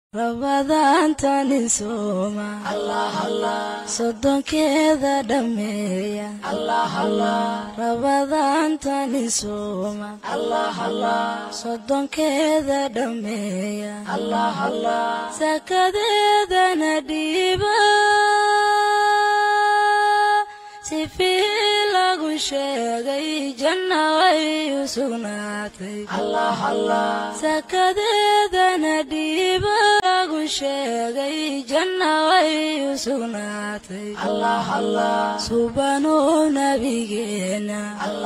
rabadaantanin sooma soddonkeeda dhammeeya rabadaantanin sooma soddonkeeda dhammeeya sakadeedana dhiiba sifii lagu sheegay janna way u sugnaatay sakadeedana dhiiba lagu sheegay janna way u sugnaatay subanuu nabigeena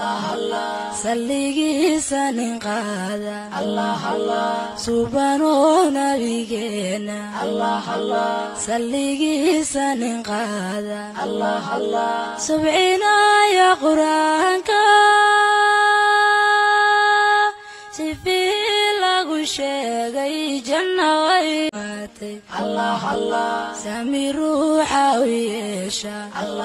salligiisa nin qaada subanuu nabigeena salligiisa nin qaada subcinaya qur-aanka sifii lagu sheegay janna way maatay sami ruuxa u yeesha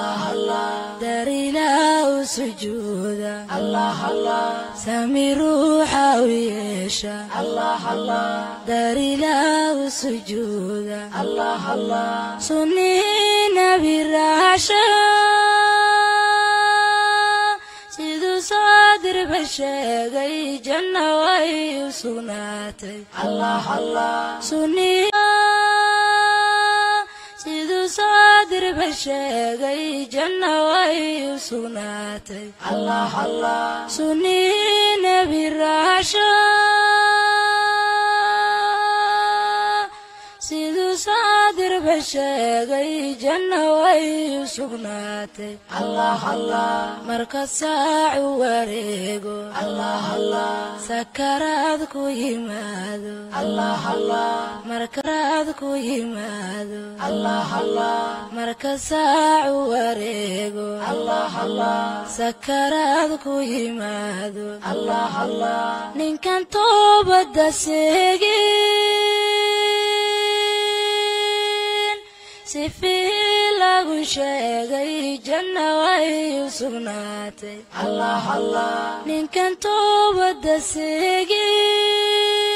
darilaa u sujuuda sami ruuxa u yeesha darilaa u sujuuda sunnii nabi raasha siduu saadirba sheegay janna way u sugnaatay siduu saadirba sheegay janna way u sugnaatay sunnii nebi raasha siduu saadirba sheegay janna way u sugnaatay marka saacu wareego sakaraad ku yimaado markaraad ku yimaado marka saacu wareego sakaraad ku yimaado ninkan toobadda seegin sifii lagu sheegay janna way u sugnaatay ninkan toobadda seegin